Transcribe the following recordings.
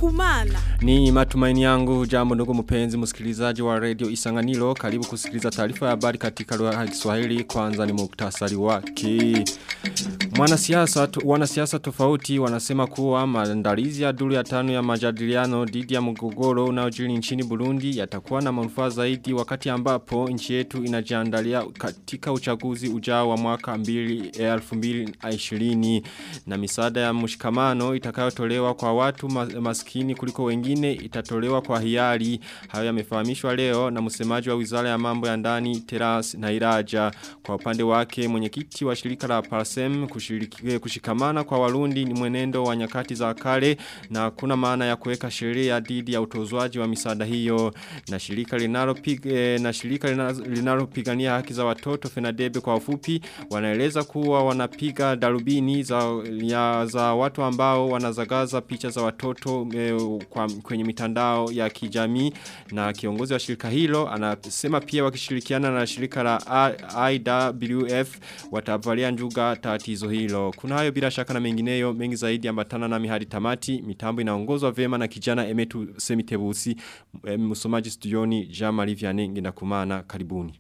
kumana. Ni matumaini yangu jambo ndugu mpenzi msikilizaji wa radio Isanganiro karibu kusikiliza taarifa ya habari katika lugha ya Kiswahili kwanza ni muktasari wake. Mwanasiasa wanasiasa tofauti wanasema kuwa maandalizi ya duru ya tano ya majadiliano dhidi ya mgogoro unaojiri nchini Burundi yatakuwa na manufaa zaidi wakati ambapo nchi yetu inajiandalia katika uchaguzi ujao wa mwaka 2020 na misaada ya mshikamano itakayotolewa kwa watu maskini kuliko wengine itatolewa kwa hiari hayo yamefahamishwa leo na msemaji wa Wizara ya Mambo ya Ndani Teras Nairaja kwa upande wake mwenyekiti wa shirika la Parsem kushikamana kwa Warundi ni mwenendo wa nyakati za kale na kuna maana ya kuweka sheria dhidi ya utozwaji wa misaada hiyo na shirika linalopiga na shirika linalopigania haki za watoto Fenadebe kwa ufupi wanaeleza kuwa wanapiga darubini za ya za watu ambao wanazagaza picha za watoto e, kwa, kwenye mitandao ya kijamii na kiongozi wa shirika hilo anasema pia wakishirikiana na shirika la IWF watavalia njuga tatizo hilo. Kuna hayo bila shaka na mengineyo mengi zaidi ambatana na mihadi tamati mitambo inaongozwa vema na kijana Emetu Semitebusi msomaji studioni Jean Marie Vianney nginakumana karibuni.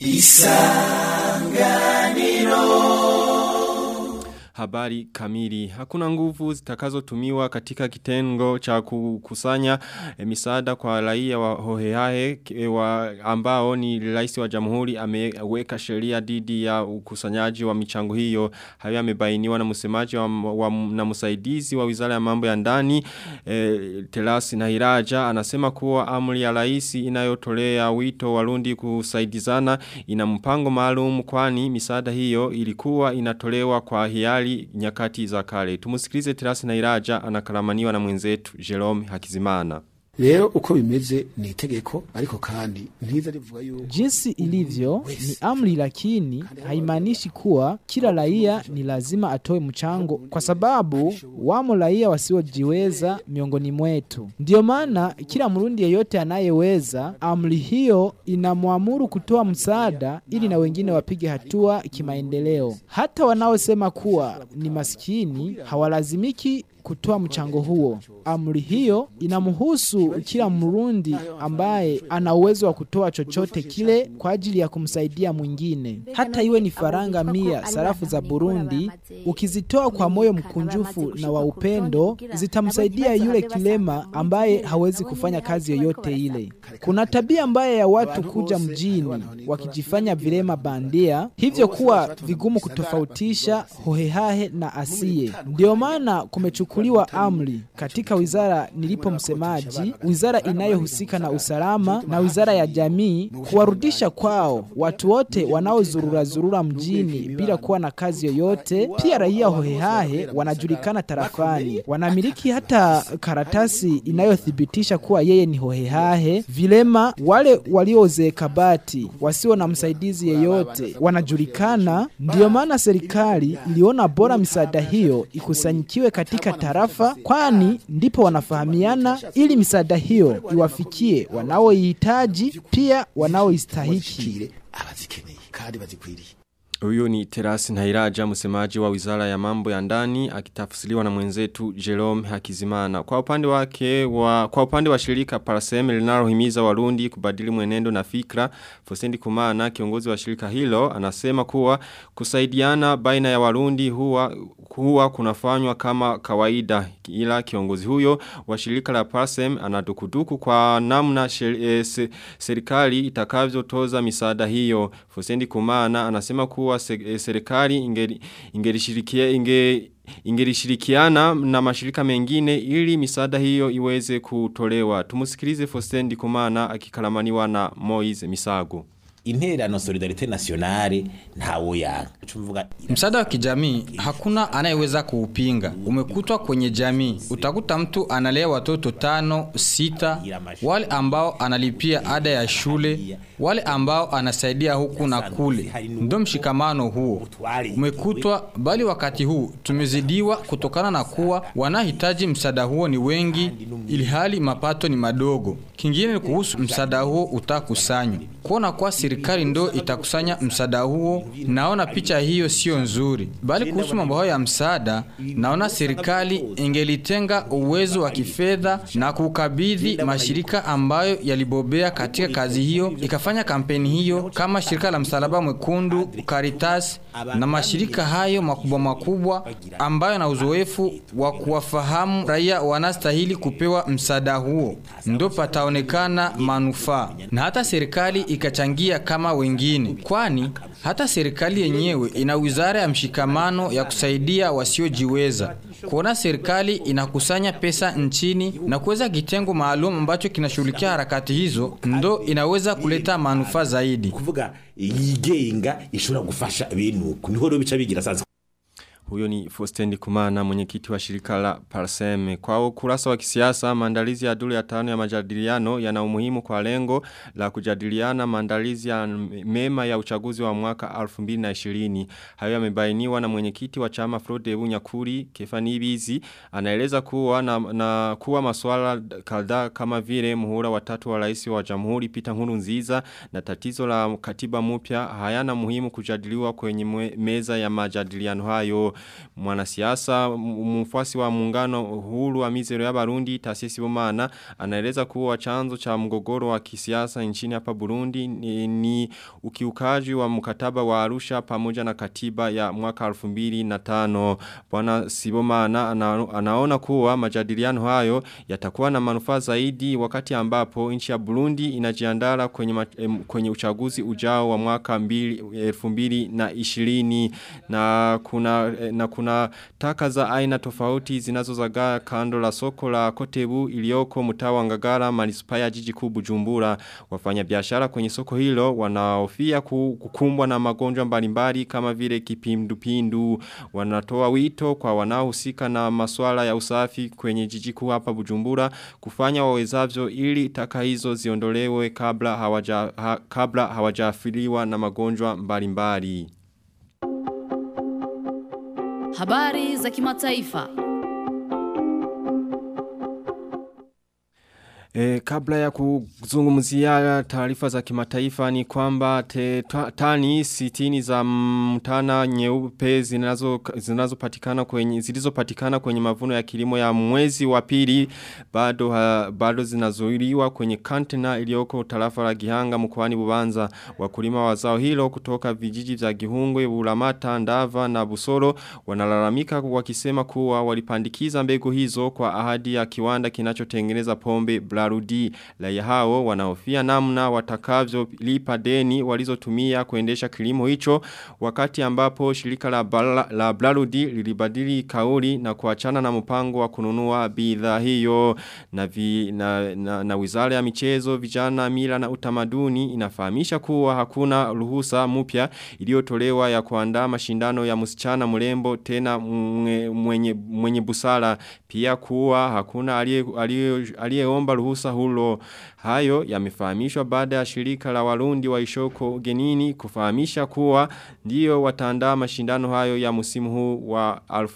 Isanganiro habari kamili. Hakuna nguvu zitakazotumiwa katika kitengo cha kukusanya e, misaada kwa raia wa hohehahe e, wa ambao ni rais wa jamhuri ameweka sheria dhidi ya ukusanyaji wa michango hiyo. Hayo yamebainiwa na msemaji wa, wa, na msaidizi wa Wizara ya Mambo ya Ndani e, Telasi Nahiraja anasema kuwa amri ya rais inayotolea wito Warundi kusaidizana ina mpango maalum kwani misaada hiyo ilikuwa inatolewa kwa hiari nyakati za kale. Tumusikilize Terasi na Iraja anakaramaniwa na mwenzetu Jerome Hakizimana. Leo uko bimeze ni itegeko ariko kandi ntiza rivuga yuko jinsi ilivyo ni amri, lakini haimaanishi kuwa kila raia ni lazima atoe mchango, kwa sababu wamo raia wasiojiweza miongoni mwetu. Ndiyo maana kila Mrundi yeyote anayeweza, amri hiyo inamwamuru kutoa msaada ili na wengine wapige hatua kimaendeleo. Hata wanaosema kuwa ni maskini hawalazimiki kutoa mchango huo. Amri hiyo inamhusu kila Mrundi ambaye ana uwezo wa kutoa chochote kile kwa ajili ya kumsaidia mwingine, hata iwe ni faranga mia sarafu za Burundi. Ukizitoa kwa moyo mkunjufu na wa upendo, zitamsaidia yule kilema ambaye hawezi kufanya kazi yoyote ile. Kuna tabia mbaya ya watu kuja mjini wakijifanya vilema bandia, hivyo kuwa vigumu kutofautisha hohehahe na asiye. Ndio maana kumechukua kuchukuliwa amri katika wizara nilipo msemaji, wizara inayohusika na usalama na wizara ya jamii, kuwarudisha kwao watu wote wanaozurura zurura mjini bila kuwa na kazi yoyote. Pia raia hohehahe wanajulikana tarafani, wanamiliki hata karatasi inayothibitisha kuwa yeye ni hohehahe. Vilema wale waliozeeka bati wasio na msaidizi yeyote wanajulikana. Ndiyo maana serikali iliona bora misaada hiyo ikusanyikiwe katika tarafa kwani ndipo wanafahamiana ili misaada hiyo iwafikie wanaoihitaji pia wanaoistahiki. Huyo ni Terasi Nhairaja msemaji wa Wizara ya Mambo ya Ndani akitafsiriwa na mwenzetu Jerome Hakizimana. Kwa upande wake wa kwa upande wa shirika Parasem linalohimiza Warundi kubadili mwenendo na fikra, Fosendi Kumana kiongozi wa shirika hilo anasema kuwa kusaidiana baina ya Warundi huwa huwa kunafanywa kama kawaida ila kiongozi huyo wa shirika la Parsem anadukuduku kwa namna e, se, serikali itakavyotoza misaada hiyo. Fosendi Kumana anasema kuwa se, e, serikali ingeri, ingerishirikia inge ingerishirikiana na mashirika mengine ili misaada hiyo iweze kutolewa. Tumusikilize Fosendi Kumana akikalamaniwa na Moise Misago interano solidarite nationale ntawo yanga msaada wa kijamii hakuna anayeweza kuupinga umekutwa kwenye jamii utakuta mtu analea watoto tano sita wale ambao analipia ada ya shule wale ambao anasaidia huku na kule ndo mshikamano huo umekutwa bali wakati huu tumezidiwa kutokana na kuwa wanahitaji msaada huo ni wengi ili hali mapato ni madogo kingine ni kuhusu msaada huo utakusanywa kuona kuwa serikali ndo itakusanya msaada huo, naona picha hiyo sio nzuri. Bali kuhusu mambo hayo ya msaada, naona serikali ingelitenga uwezo wa kifedha na kukabidhi mashirika ambayo yalibobea katika kazi hiyo, ikafanya kampeni hiyo kama shirika la Msalaba Mwekundu, Caritas na mashirika hayo makubwa makubwa ambayo na uzoefu wa kuwafahamu raia wanastahili kupewa msaada huo, ndo pataonekana manufaa, na hata serikali ikachangia kama wengine, kwani hata serikali yenyewe ina wizara ya mshikamano ya kusaidia wasiojiweza. Kuona serikali inakusanya pesa nchini na kuweza kitengo maalum ambacho kinashughulikia harakati hizo, ndo inaweza kuleta manufaa zaidi. kuvuga yigenga ishobora gufasha ibintu uku niho rero bica bigira sanzwe Huyo ni Fostendi Kumana mwenyekiti wa shirika la Parseme. Kwa ukurasa wa kisiasa, maandalizi ya duru ya tano ya majadiliano yana umuhimu kwa lengo la kujadiliana maandalizi ya mema ya uchaguzi wa mwaka 2020. Hayo yamebainiwa na mwenyekiti wa chama Frode Bunyakuri Kefani Bizi anaeleza kuwa na, na kuwa masuala kadhaa kama vile muhula watatu wa rais wa Jamhuri Peter Nkurunziza na tatizo la katiba mpya hayana muhimu kujadiliwa kwenye mwe- meza ya majadiliano hayo mwanasiasa m- mfuasi wa muungano huru wa mizero ya Barundi Tasisi Bomana anaeleza kuwa chanzo cha mgogoro wa kisiasa nchini hapa Burundi ni, ni ukiukaji wa mkataba wa Arusha pamoja na katiba ya mwaka 2005 bwana Sibomana ana, anaona kuwa majadiliano hayo yatakuwa na manufaa zaidi wakati ambapo nchi ya Burundi inajiandaa kwenye ma- em, kwenye uchaguzi ujao wa mwaka 2020 na kuna eh, na kuna taka za aina tofauti zinazozagaa kando la soko la Kotebu iliyoko mtaa wa Ngagara manispaa ya jiji kuu Bujumbura wafanya biashara kwenye soko hilo wanaofia ku- kukumbwa na magonjwa mbalimbali kama vile kipindupindu wanatoa wito kwa wanaohusika na masuala ya usafi kwenye jiji kuu hapa Bujumbura kufanya wawezavyo ili taka hizo ziondolewe kabla hawaja ha, kabla hawajaathiriwa na magonjwa mbalimbali Habari za kimataifa. E, kabla ya kuzungumzia taarifa za kimataifa ni kwamba te, ta, tani sitini za mtana nyeupe zinazo zinazopatikana kwenye zilizopatikana kwenye mavuno ya kilimo ya mwezi wa pili bado ha, bado zinazuiliwa kwenye kantena iliyoko tarafa la Gihanga mkoani Bubanza wakulima wa zao hilo kutoka vijiji vya Gihungwe Bulamata Ndava na Busoro wanalalamika wakisema kuwa walipandikiza mbegu hizo kwa ahadi ya kiwanda kinachotengeneza pombe Blarudi. Raia hao wanaofia namna watakavyo lipa deni walizotumia kuendesha kilimo hicho wakati ambapo shirika la, Bala, la Blarudi lilibadili kauli na kuachana na mpango wa kununua bidhaa hiyo na, vi, na, na, na wizara ya michezo vijana mila na utamaduni inafahamisha kuwa hakuna ruhusa mpya iliyotolewa ya kuandaa mashindano ya msichana mrembo tena mwenye, mwenye, mwenye busara pia kuwa hakuna aliyeomba ruhusa hulo hayo yamefahamishwa baada ya shirika la warundi wa ishoko genini kufahamisha kuwa ndio wataandaa mashindano hayo ya musimu huu wa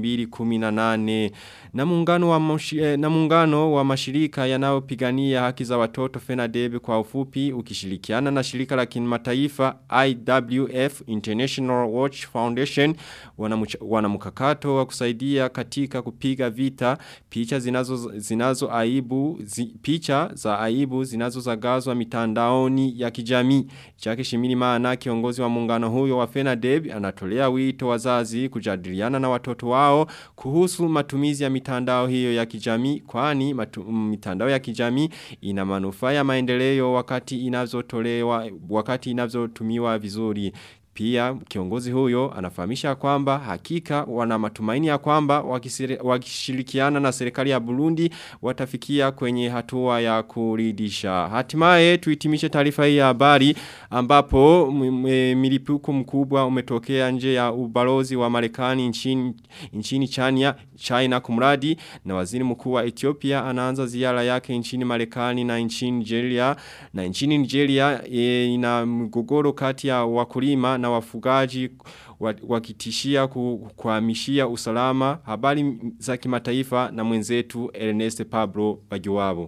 2018 na muungano wa moshi, eh, na muungano wa mashirika yanayopigania haki za watoto FENADEB kwa ufupi ukishirikiana na shirika la kimataifa IWF International Watch Foundation wana mkakato wa kusaidia katika kupiga vita picha zinazo zinazo aibu zi, picha za aibu zinazozagazwa mitandaoni ya kijamii chake shimini maana kiongozi wa muungano huyo wa FENADEB anatolea wito wazazi kujadiliana na watoto wao kuhusu matumizi ya mitandao hiyo ya kijamii kwani matu, mitandao ya kijamii ina manufaa ya maendeleo wakati inavyotolewa wakati inavyotumiwa vizuri pia kiongozi huyo anafahamisha kwamba hakika wana matumaini ya kwamba wakishirikiana na serikali ya Burundi watafikia kwenye hatua ya kuridisha. Hatimaye tuitimishe taarifa hii ya habari ambapo milipuko mkubwa umetokea nje ya ubalozi wa Marekani nchini nchini China China kumradi na waziri mkuu wa Ethiopia anaanza ziara yake nchini Marekani na nchini Nigeria na nchini Nigeria e, ina mgogoro kati ya wakulima na wafugaji wakitishia kuhamishia usalama habari za kimataifa na mwenzetu Ernest Pablo Bagiwabo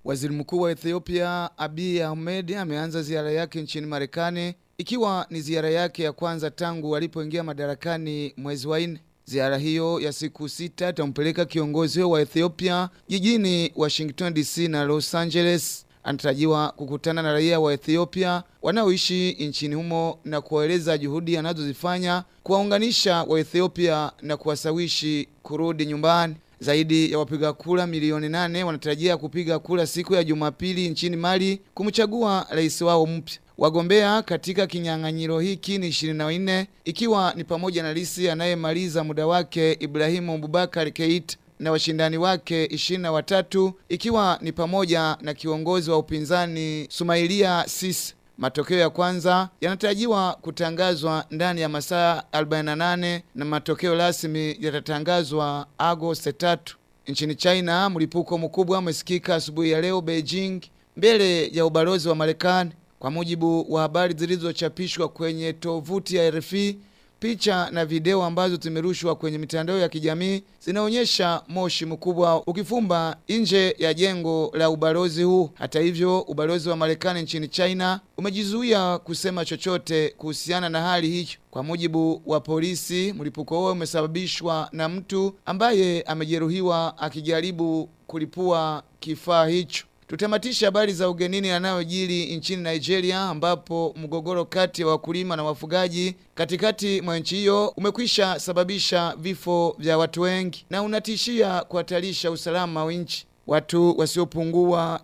Waziri Mkuu wa Ethiopia Abiy Ahmed ameanza ziara yake nchini Marekani ikiwa ni ziara yake ya kwanza tangu alipoingia madarakani mwezi wa nne. Ziara hiyo ya siku sita itampeleka kiongozi wa Ethiopia jijini Washington DC na Los Angeles. Anatarajiwa kukutana na raia wa Ethiopia wanaoishi nchini humo na kuwaeleza juhudi anazozifanya kuwaunganisha wa Ethiopia na kuwasawishi kurudi nyumbani. Zaidi ya wapiga kura milioni nane wanatarajia kupiga kura siku ya Jumapili nchini Mali kumchagua rais wao mpya. Wagombea katika kinyang'anyiro hiki ni 24 ikiwa ni pamoja na rais anayemaliza muda wake Ibrahimu Bubakar Keita na washindani wake ishirini na watatu ikiwa ni pamoja na kiongozi wa upinzani Sumailia Sisi. Matokeo ya kwanza yanatarajiwa kutangazwa ndani ya masaa 48 na matokeo rasmi yatatangazwa Agosti 3. Nchini China, mlipuko mkubwa umesikika asubuhi ya leo Beijing mbele ya ubalozi wa Marekani. Kwa mujibu wa habari zilizochapishwa kwenye tovuti ya RFI, picha na video ambazo zimerushwa kwenye mitandao ya kijamii zinaonyesha moshi mkubwa ukifumba nje ya jengo la ubalozi huu. Hata hivyo, ubalozi wa Marekani nchini China umejizuia kusema chochote kuhusiana na hali hiyo. Kwa mujibu wa polisi, mlipuko huo umesababishwa na mtu ambaye amejeruhiwa akijaribu kulipua kifaa hicho. Tutamatisha habari za ugenini yanayojiri nchini Nigeria ambapo mgogoro kati ya wakulima na wafugaji katikati mwa nchi hiyo umekwisha sababisha vifo vya watu wengi na unatishia kuhatarisha usalama wa nchi. Watu wasiopungua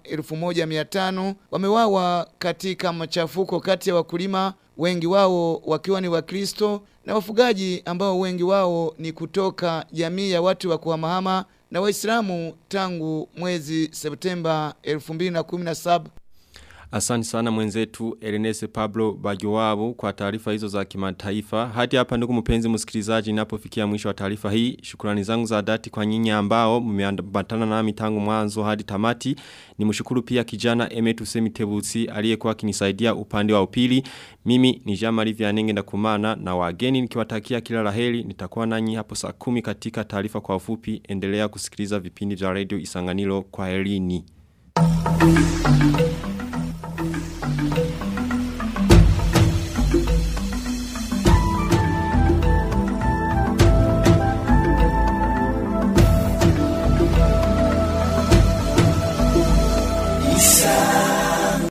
1500 wamewawa katika machafuko kati ya wakulima, wengi wao wakiwa ni Wakristo na wafugaji ambao wengi wao ni kutoka jamii ya watu wa kuhamahama na Waislamu tangu mwezi Septemba 2017. Asante sana mwenzetu Ernest Pablo Bajowabu kwa taarifa hizo za kimataifa. Hadi hapa ndugu mpenzi msikilizaji ninapofikia mwisho wa taarifa hii. Shukrani zangu za dhati kwa nyinyi ambao mmeambatana nami tangu mwanzo hadi tamati. Nimshukuru pia kijana Emetu Semitebusi aliyekuwa akinisaidia upande wa upili. Mimi ni Jean-Marie Vianenge ndakumana na wageni nikiwatakia kila laheri. Nitakuwa nanyi hapo saa kumi katika taarifa kwa ufupi. Endelea kusikiliza vipindi vya Radio Isanganiro kwa herini.